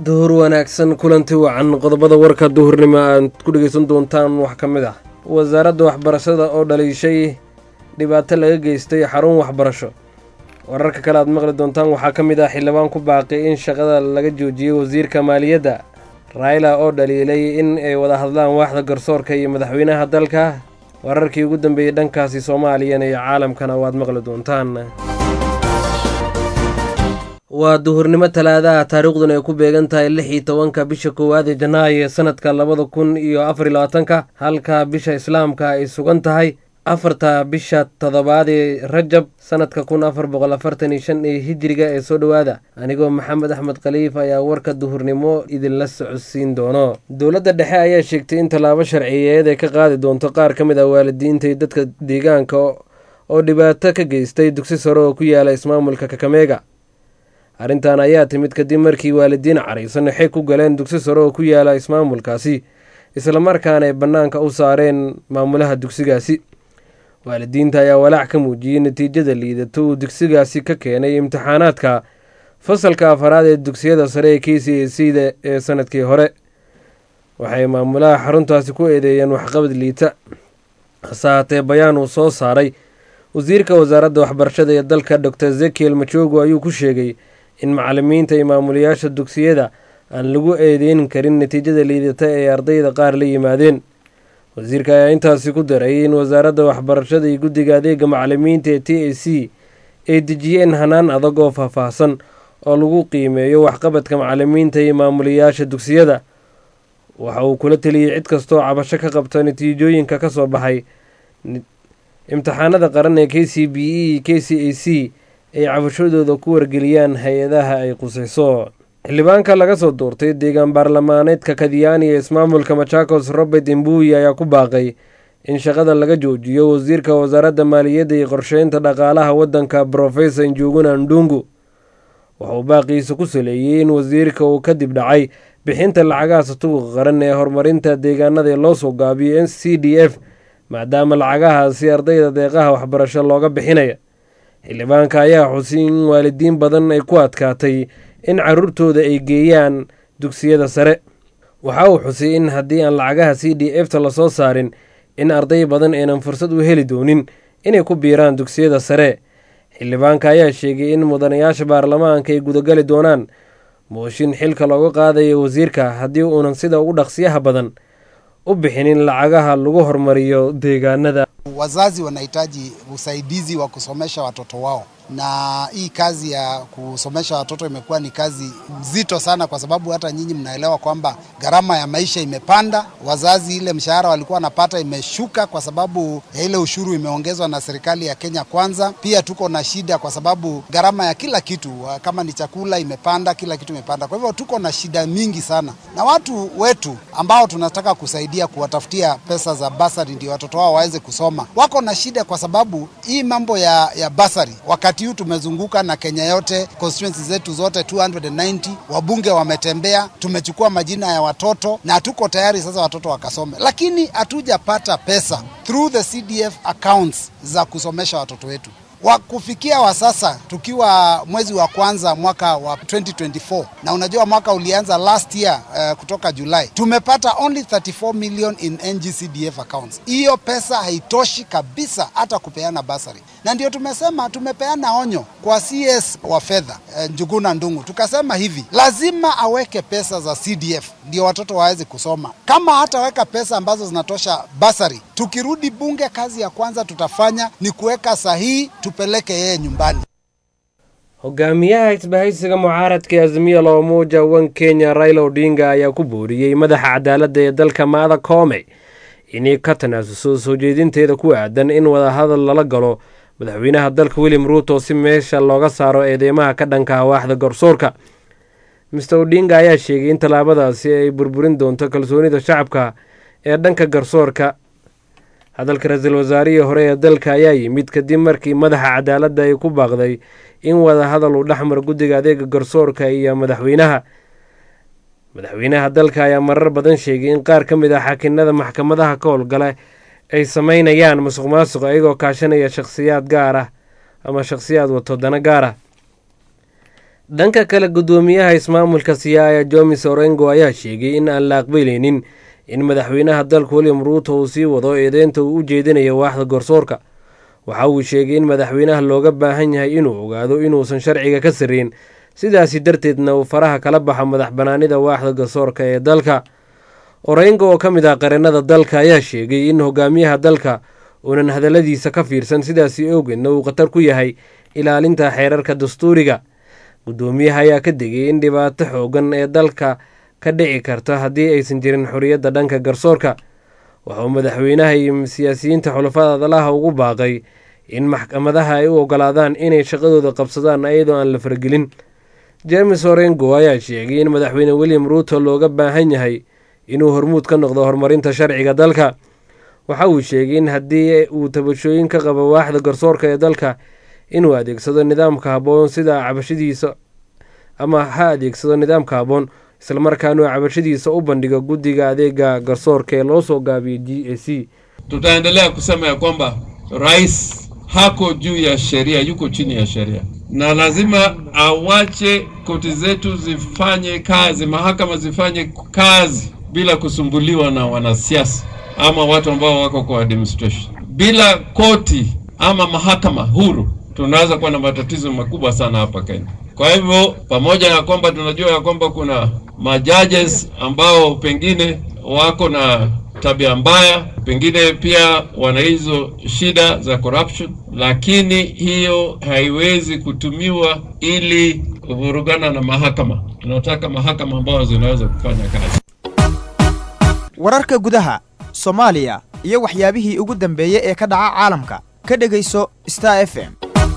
duhur wanaagsan kulanti wacan qodobada warka duhurnimo aad ku dhegeysan doontaan wax ka mid ah wasaaradda waxbarashada oo dhaliishay dhibaato laga geystay xarun waxbarasho wararka kale aad maqli doontaan waxaa ka mid ah xildhibaan ku baaqay in shaqada laga joojiyey wasiirka maaliyadda raila oo dhaliilay in ay wada hadlaan waaxda garsoorka iyo madaxweynaha dalka wararkii ugu dambeeyey dhankaasi soomaaliyana iyo caalamkana waad maqli doontaan waa duhurnimo talaadaha taariikhduna ay ku beegan tahay lix iyo tobanka bisha koowaad ee janaayo ee sanadka labada kun iyo afar iyo labaatanka halka bisha islaamka ay sugan tahay afarta bisha toddobaad ee rajab sanadka kun afar boqol afartan iyo shan ee hijiriga ee soo dhowaada anigoo maxamed axmed khaliif ayaa warka duhurnimo idinla socodsiin doono dowladda dhexe ayaa sheegtay in tallaabo sharciyeed ay ka qaadi doonto qaar ka mid ah waalidiinta iyo dadka deegaanka oo dhibaato ka geystay dugsi sare oo ku yaala ismaamulka kakameega arrintan ayaa timid kadib markii waalidiin caraysan xeg ku galeen dugsi sare oo ku yaala ismaamulkaasi islamarkaana ay bannaanka u saareen maamulaha dugsigaasi waalidiinta ayaa walaac ka muujiyey natiijada liidato uu dugsigaasi ka keenay imtixaanaadka fasalka afaraad ee dugsiyada sare ee k c a c da ee sanadkii hore waxay maamulaha xaruntaasi ku eedeeyeen waxqabad liita hase haatee bayaan uu soo saaray wasiirka wasaaradda waxbarashada ee dalka dor ezekiel majogo ayuu ku sheegay in macalimiinta iyo maamulayaasha dugsiyada aan lagu eedeyn karin natiijada liidata ee ardayda qaar la yimaadeen wasiirka ayaa intaasi ku daray in wasaaradda waxbarashada iyo guddiga adeega macalimiinta ee t a c ay dejiyeen hanaan adag oo faahfaahsan oo lagu qiimeeyo waxqabadka macalimiinta iyo maamulayaasha dugsiyada waxa uu kula teliyey cid kastoo cabasho ka qabta natiijooyinka ka soo baxay imtixaanada qaran ee k c b e k c a c ay cabashadooda ku wargeliyaan hay-adaha ay qusayso xildhibaanka laga soo doortay deegaan baarlamaaneedka kadiyani ee ismaamulka machakos robert imbuyi ayaa ku baaqay in shaqada laga joojiyo wasiirka wasaaradda maaliyadda iyo qorsheynta dhaqaalaha waddanka brofesor njuguna ndungu wuxuu baaqiisa ku saleeyey in wasiirka uu kadib dhacay bixinta lacagaha satuuqa qaran ee horumarinta deegaanada ee loo soo gaabiyo c d f maadaama lacagahaasi ardayda deeqaha waxbarasho looga bixinaya xildhibaanka ayaa xusay in waalidiin badan ay ku adkaatay in caruurtooda ay geeyaan dugsiyada sare waxa uu xusay in haddii aan lacagaha c d f ta lasoo saarin in arday badan aynan fursad u heli doonin inay ku biiraan dugsiyada sare xildhibaanka ayaa sheegay in mudanayaasha baarlamaanka ay gudagali doonaan mooshin xilka looga qaadayo wasiirka haddii uunan sida ugu dhaqsiyaha badan u bixinin lacagaha lagu hormariyo deegaanada. Wazazi wanahitaji usaidizi wa kusomesha watoto wao, na hii kazi ya kusomesha watoto imekuwa ni kazi nzito sana, kwa sababu hata nyinyi mnaelewa kwamba gharama ya maisha imepanda. Wazazi ile mshahara walikuwa wanapata imeshuka kwa sababu ya ile ushuru imeongezwa na serikali ya Kenya Kwanza. Pia tuko na shida kwa sababu gharama ya kila kitu, kama ni chakula imepanda, kila kitu imepanda. Kwa hivyo tuko na shida mingi sana, na watu wetu ambao tunataka kusaidia kuwatafutia pesa za basari ndio watoto wao waweze kusoma, wako na shida kwa sababu hii mambo ya, ya basari wakati huu tumezunguka na Kenya yote, constituency zetu zote 290 wabunge wametembea, tumechukua majina ya watoto na tuko tayari sasa watoto wakasome, lakini hatujapata pesa through the CDF accounts za kusomesha watoto wetu wa kufikia wa sasa tukiwa mwezi wa kwanza mwaka wa 2024 na unajua mwaka ulianza last year uh, kutoka Julai tumepata only 34 million in NGCDF accounts. Hiyo pesa haitoshi kabisa hata kupeana basari, na ndio tumesema tumepeana onyo kwa CS wa fedha uh, Njuguna Ndungu, tukasema hivi lazima aweke pesa za CDF ndio watoto waweze kusoma. Kama hataweka pesa ambazo zinatosha basari, tukirudi bunge, kazi ya kwanza tutafanya ni kuweka sahihi tupeleke yeye nyumbani. hogaamiyaha isbahaysiga mucaaradka ee azimiya la umoja wan kenya raila odinga ayaa ku booriyey madaxa cadaaladda ee dalka maada koome inay ka tanaasuso soo jeedinteeda ku aadan in wadahadal lala galo madaxweynaha dalka william ruuto si meesha looga saaro eedeymaha ka dhanka hawaaxda garsoorka mister odinga ayaa sheegay in tallaabadaasi ay burburin doonto kalsoonida shacabka ee dhanka garsoorka hadalka ra-iisul wasaarihii hore ee dalka ayaa yimid kadib markii madaxa cadaaladda ay ku baaqday in wada hadal uu dhexmar guddiga adeega garsoorka iyo madaxweynaha madaxweynaha dalka ayaa marar badan sheegay in qaar ka mid ah xakinada maxkamadaha ka howlgala ay sameynayaan musuq maasuq iyagoo kaashanaya shakhsiyaad gaar ah ama shakhsiyaad wato dana gaar ah dhanka kale guddoomiyaha ismaamulka siyaaya jomis orengo ayaa sheegay in aan la aqbalaynin in madaxweynaha dalka william ruuto uu sii wado eedeynta uu u jeedinayo waaxda garsoorka waxa uu sheegay in madaxweynaha looga baahan yahay inuu ogaado inuusan sharciga ka sarreyn sidaasi darteedna uu faraha kala baxo madax banaanida waaxda garsoorka ee dalka orengo oo ka mid ah qareennada dalka ayaa sheegay in hogaamiyaha dalka uunan hadalladiisa ka fiirsan sidaasi awgeedna uu khatar ku yahay ilaalinta xeerarka dastuuriga guddoomiyaha ayaa ka degay in dhibaato xoogan ee dalka ka dhici karta haddii aysan jirin xorriyadda dhanka garsoorka waxauu madaxweynaha iyo siyaasiyiinta xulafada adalaha ugu baaqay in maxkamadaha ay u ogolaadaan inay shaqadooda qabsadaan iyadoo aan la faragelin james orengo ayaa sheegay in madaxweyne william ruuto looga baahan yahay inuu hormuud ka noqdo horumarinta sharciga dalka waxa uu sheegay in haddii uu tabashooyin ka qabo waaxda garsoorka ee dalka inuu adeegsado nidaamka habboon sida cabashadiisa ama ha adeegsado nidaamka habboon islamarkaanuu cabashadiisa u bandhigo guddiga adeega garsoorka ee loo soo gaabiyey g a c tutaendelea kusema ya kwamba rais hako juu ya sheria, yuko chini ya sheria, na lazima awache koti zetu zifanye kazi, mahakama zifanye kazi bila kusumbuliwa na wanasiasa ama watu ambao wako kwa administration. Bila koti ama mahakama huru, tunaweza kuwa na matatizo makubwa sana hapa Kenya. Kwa hivyo, pamoja na kwamba tunajua ya kwamba kuna majudges ambao pengine wako na tabia mbaya, pengine pia wana hizo shida za corruption, lakini hiyo haiwezi kutumiwa ili kuvurugana na mahakama. Tunataka mahakama ambazo zinaweza kufanya kazi. wararka gudaha soomaaliya iyo waxyaabihii ugu dambeeyey ee ka dhaca caalamka ka dhegayso star f m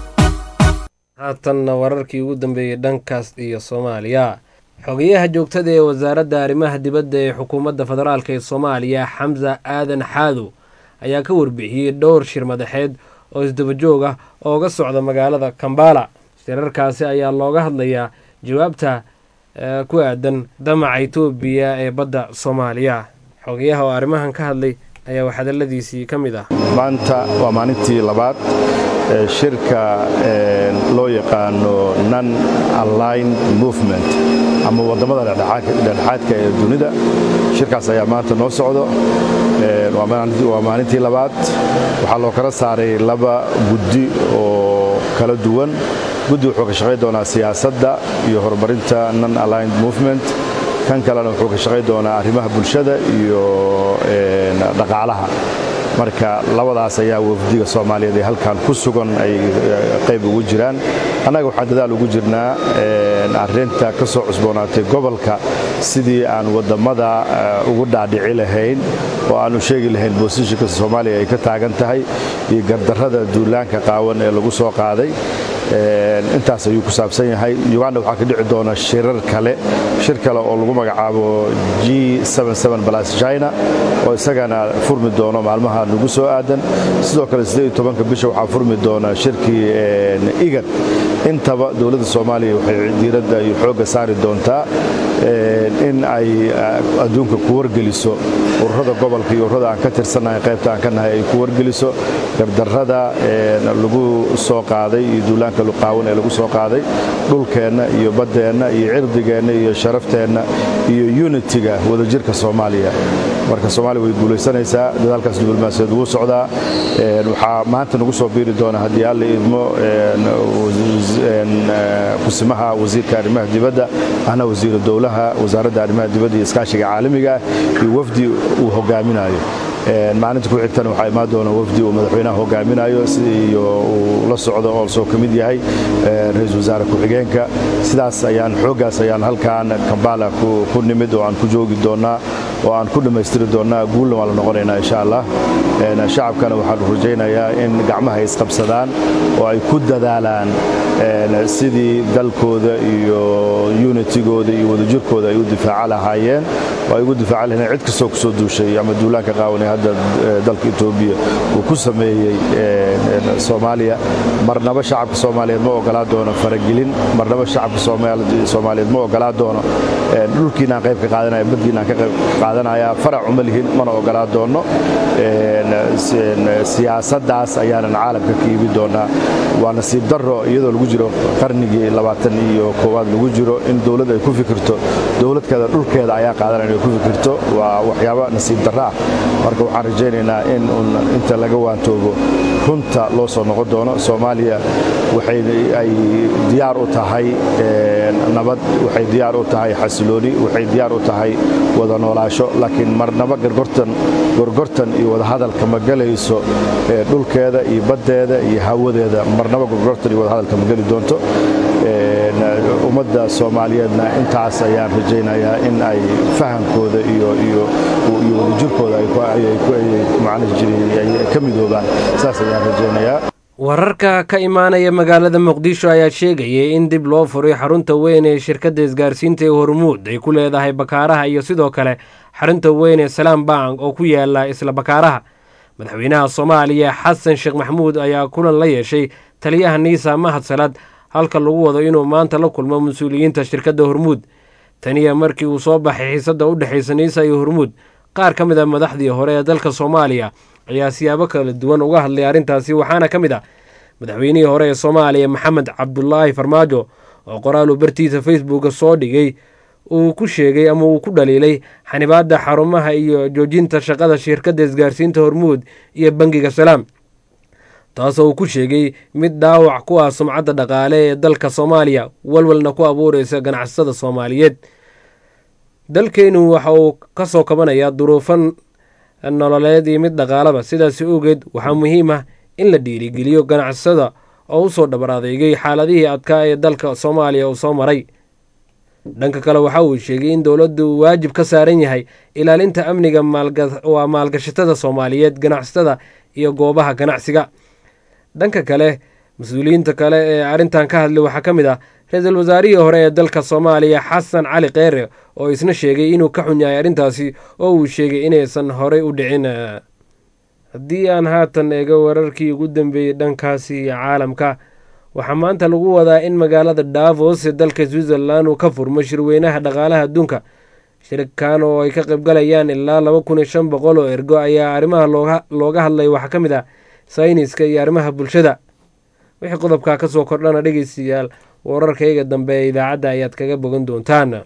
haatanna wararkii ugu dambeeyey dhankaas iyo soomaaliya xogayaha joogtada ee wasaaradda arrimaha dibadda ee xukuumadda federaalk ee soomaaliya xamsa aadan xaadow ayaa ka warbixiyey dhowr shir madaxeed oo isdabajoog ah ooga socda magaalada kambala shirarkaasi ayaa looga hadlayaa jawaabta ku aadan damaca itoobiya ee badda soomaaliya xogayaha oo arrimahan ka hadlay ayaa hadalladiisii ka mid ah maanta waa maalintii labaad ee shirka loo yaqaano non aligned movement ama waddamada dhexdhexaadka ee dunida shirkaas ayaa maanta noo socdo waa maalintii labaad waxaa loo kala saaray laba guddi oo kala duwan guddi wuxuu ka shaqayn doonaa siyaasadda iyo horumarinta non aligned movement kan kalena wuxuu ka shaqayn doonaa arrimaha bulshada iyo dhaqaalaha marka labadaas ayaa wafdiga soomaaliyeed ee halkan ku sugan ay qayb ugu jiraan annaga waxaan dadaal ugu jirnaa arrinta ka soo cusboonaatay gobolka sidii aan wadammada ugu dhaadhici lahayn oo aan u sheegi lahayn boosishinka soomaaliya ay ka taagan tahay iyo gardarrada duulaanka qaawan ee lagu soo qaaday intaas ayuu ku saabsan yahay uganda waxaa ka dhici doona shirar kale shir kale oo lagu magacaabo g china oo isagana furmi doono maalmaha nagu soo aadan sidoo kale bisha waxaa furmi doona shirkii igad intaba dowladda soomaaliya waxay diiradda iyo xoogga saari doontaa in ay adduunka ku wargeliso ururada gobolka iyo ururada aan ka tirsannahay qaybta aan ka nahay ay ku wargeliso gardarrada lagu soo qaaday iyo duulaanka luqaawan ee lagu soo qaaday dhulkeenna iyo baddeenna iyo cirdigeenna iyo sharafteenna iyo unitiga wadajirka soomaaliya marka soomaaliya way guulaysanaysaa dadaalkaas diblomaasiyaed wuu socdaa waxaa maanta nagu soo biiri doona haddii alla idmo kusimaha wasiirka arrimaha dibadda ahna wasiiru dowlaha wasaaradda arrimaha dibadda iyo iskaashiga caalamiga iyo wafdi uu hogaaminayo maalinta ku xigtana waxaa imaan doona wafdi uu madaxweynaha hogaaminayo iyo uu la socdo oo soo ka mid yahay ra-iisul wasaare ku-xigeenka sidaas ayaan xooggaas ayaan halkaan kambala ku nimid oo aan ku joogi doonnaa oo aan ku dhammaystiri doonnaa guulna waan la noqonaynaa insha allah shacabkana waxaan rajaynayaa in gacmaha ay isqabsadaan oo ay ku dadaalaan sidii dalkooda iyo unitigooda iyo wadajirkooda ay u difaaca lahaayeen oo ay ugu difaaca lahayn cid kastoo ku soo duushay ama duulaanka qaawanay hadda dalka etoobiya uu ku sameeyey soomaaliya marnaba shacabka soomaaliyeed ma ogolaa doono faragelin marnaba shacabka soomaaliyeed ma ogolaa doono dhulkiinaan qayb ka qaadanaya baddiinaan ka qayb qaadanaya qaadanayaa farac uma lihin mana ogolaa doonno siyaasaddaas ayaanan caalamka ka iibi doonaa waa nasiib darro iyadoo lagu jiro qarnigii labaatan iyo koowaad lagu jiro in dowlad ay ku fikirto dowladkeeda dhulkeeda ayaa qaadanaya inay ku fikirto waa waxyaabo nasiib darro ah marka waxaan rajaynaynaa in inta laga waantoobo runta loo soo noqon doono soomaaliya waxay ay diyaar u tahay nabad waxay diyaar u tahay xasilooni waxay diyaar u tahay wada noolaasho laakiin marnaba gorgortan iyo wadahadalka ma gelayso dhulkeeda iyo baddeeda iyo hawadeeda marnaba gorgortan iyo wadahadalka ma geli doonto ummadda soomaaliyeedna intaas ayaan rajaynayaa in ay fahamkooda iyo wadajirkooda ka midoobaan saas ayaan rajaynayaa wararka ka imaanaya magaalada muqdisho ayaa sheegayay in dib loo furay xarunta weyn ee shirkadda isgaarsiinta ee hormuud ay ku leedahay bakaaraha iyo sidoo kale xarunta weyn ee salaam bank oo ku yaala isla bakaaraha madaxweynaha soomaaliya xasan sheekh maxamuud ayaa kulan la yeeshay taliyaha niisa mahad salad halka lagu wado inuu maanta la kulmo mas-uuliyiinta shirkadda hormuud taniya markii uu soo baxay xiisadda u dhexaysa niisa iyo hormuud qaar ka mid a madaxdii hore ee dalka soomaaliya ayaa siyaabo kala duwan uga hadlay arrintaasi waxaana ka mid ah madaxweynihii hore ee soomaaliya maxamed cabdulaahi farmaajo oo qoraalu bartiisa facebooka soo dhigay uu ku sheegay ama uu ku dhaliilay xanibaadda xarumaha iyo joojinta shaqada shirkadda isgaarsiinta hormuud iyo bangiga salaam taasoo uu ku sheegay mid dhaawac ku ah sumcadda dhaqaale ee dalka soomaaliya walwalna ku abuuraysa ganacsatada soomaaliyeed dalkeennu waxa uu ka soo kabanayaa duruufan nololeed iyo mid dhaqaalaba sidaasi ogeed waxaa muhiim ah in la dhiirigeliyo ganacsada oo u soo dhabar adeegay xaaladihii adkaa ee dalka soomaaliya uu soo maray dhanka kale waxa uu sheegay in dowladdu uu waajib ka saaran yahay ilaalinta amniga waa maalgashatada soomaaliyeed ganacsatada iyo goobaha ganacsiga dhanka kale mas-uuliyiinta kale ee arrintan ka hadlay waxaa ka mid ah ra-iisul wasaarihii hore ee dalka soomaaliya xasan cali kheyre oo isna sheegay inuu ka xun yahay arrintaasi oo uu sheegay inaysan horey u dhicin haddii aan haatan eego wararkii ugu dambeeyey dhankaasi caalamka waxaa maanta lagu wadaa in magaalada davos ee dalka switzerland uu ka furmo shirweynaha dhaqaalaha adduunka shirkan oo ay ka qaybgalayaan ilaa laba kun iyo shan boqol oo ergo ayaa arrimaha looga hadlay waxaa ka mid ah sayniska iyo arrimaha bulshada wixii qodobkaa ka soo kordhana dhegeystayaal wararkayga dambe ee idaacadda ayaad kaga bogan doontaan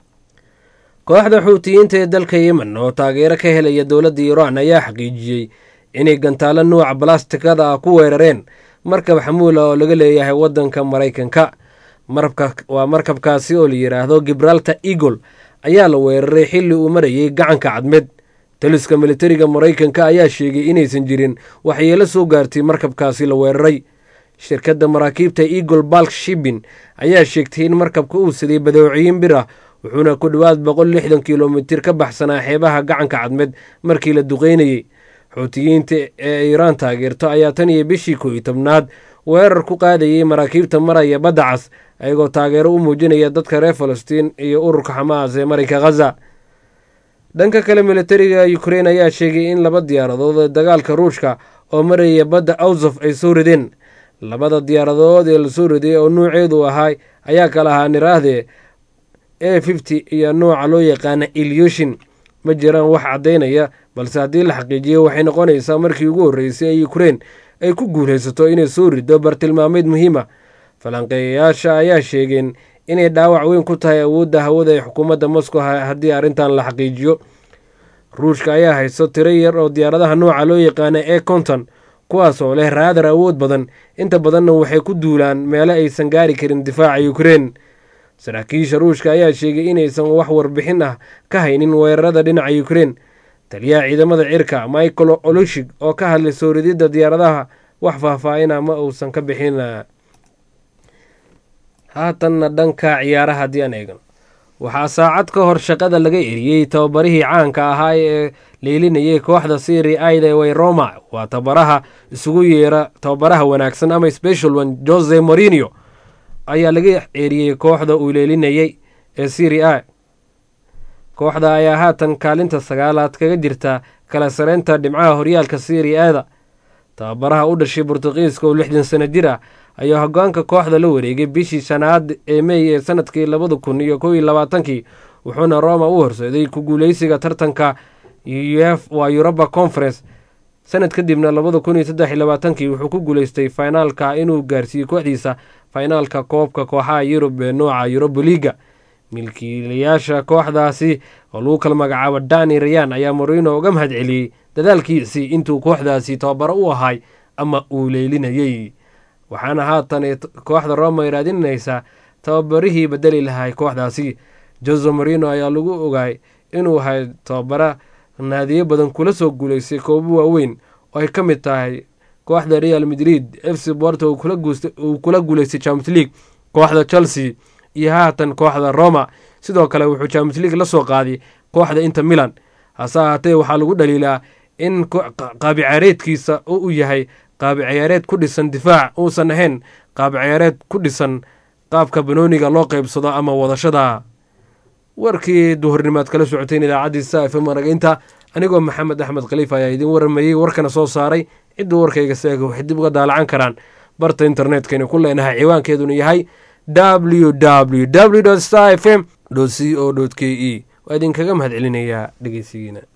kooxda xuutiyiinta ee dalka yemen oo taageero ka helaya dowladda iiraan ayaa xaqiijiyey inay gantaalo nuuca balastikada ah ku weerareen markab xamuula oo laga leeyahay waddanka maraykanka waa markabkaasi oo la yidhaahdo gibraltar eagle ayaa la weeraray xilli uu marayay gacanka cadmeed taliska militariga maraykanka ayaa sheegay inaysan jirin waxyeelo soo gaartay markabkaasi la weeraray shirkadda maraakiibta eagle balk shibin ayaa sheegtay in markabka uu siday badeeciyin bir ah wuxuuna ku dhowaad boqol lixdan kilomitir ka baxsanaa xeebaha gacanka cadmeed markii la duqeynayey xuutiyiinta ee iiraan taageerto ayaa tan iyo bishii koo iyo tobnaad weerar ku qaadayay maraakiibta maraya badda cas ayagoo taageero u muujinaya dadka reer falastiin iyo ururka xamaas ee marinka khaza dhanka kale militariga ukrein ayaa sheegay in laba diyaaradood ee dagaalka ruushka oo maraya badda awsof ay soo rideen labada diyaaradood ee lasoo riday oo nuuceedu ahaa ayaa kala ahaa niraahde a fifty iyo nooca loo yaqaana ilyushin ma jiraan wax caddaynaya balse haddii la xaqiijiyo waxay noqonaysaa markii ugu horreysay ee ukrein ay ku guulaysato inay soo riddo bartilmaameed muhiima falanqeeyayaasha ayaa sheegeen inay dhaawac weyn ku tahay awoodda hawada ee xukuumadda moscow haddii arrintan la xaqiijiyo ruushka ayaa haysto tiro yar oo diyaaradaha nooca loo yaqaana e konton kuwaas oo leh raadar awood badan inta badanna waxay ku duulaan meelo aysan gaari karin difaaca ukrein saraakiisha ruushka ayaa sheegay inaysan wax warbixin ah ka haynin weerarada dhinaca ukrein taliyaha ciidamada cirka michael olushig oo ka hadlay soo rididda diyaaradaha wax faahfaahina ma uusan ka bixin haatanna dhanka ciyaaraha haddii aan eegno waxaa saacad ka hor shaqada laga eriyey tababarihii caanka ahaa ee leylinayay kooxda siri aida way roma waa tababaraha isugu yeera tababaraha wanaagsan ama special one jose morinio ayaa laga eriyey kooxda uu leelinayay ee siri a kooxda ayaa haatan kaalinta sagaalaad kaga jirta kala sareynta dhibcaha horyaalka siri ada tababaraha u dhashay bortuqiiska oo lixdan sano jir ah ayaa hogaanka kooxda la wareegay bishii shanaad ee mey ee sanadkii labada kun iyo kow iyo labaatankii wuxuuna roma u horseeday ku guuleysiga tartanka waa yuroba conference sanad kadibna labada kun iyo saddex iyo labaatankii wuxuu ku guuleystay finaalka inuu gaarsiiyey kooxdiisa finaalka koobka kooxaha yurub ee nooca yuroba liga milkiilayaasha kooxdaasi oo lagu kala magacaabo dani rayan ayaa morino uga mahad celiyey dadaalkiisii intuu kooxdaasi tababaro u ahay ama uu leylinayey waxaana haatan kooxda roma ay raadinaysaa tababarihii bedeli lahay kooxdaasi jose morino ayaa lagu ogaay inuu ahay tababara naadiyo badan kula soo guuleystay koobo waaweyn oo ay ka mid tahay kooxda real madrid f c borto uu kula guuleystay champions league kooxda chelsea iyo haatan kooxda roma sidoo kale wuxuu champions league la soo qaaday kooxda inter milan hase ahaatee waxaa lagu dhaliilaa in qaabi ciyaareedkiisa uu yahay qaabi ciyaareed ku dhisan difaac uusan ahayn qaabi ciyaareed ku dhisan qaabka banooniga loo qeybsado ama wadashada warkii duhurnimaad kala socoteen idaacaddii sa f m aragaynta anigoo maxamed axmed khaliif ayaa idiin waramayey warkana soo saaray cidduu warkayga seega waxay dib uga daalacan karaan barta internetkaynu ku leenahay ciwaankeeduna yahay w w w star f m c o k e waa idinkaga mahad celinayaa dhegeysigiina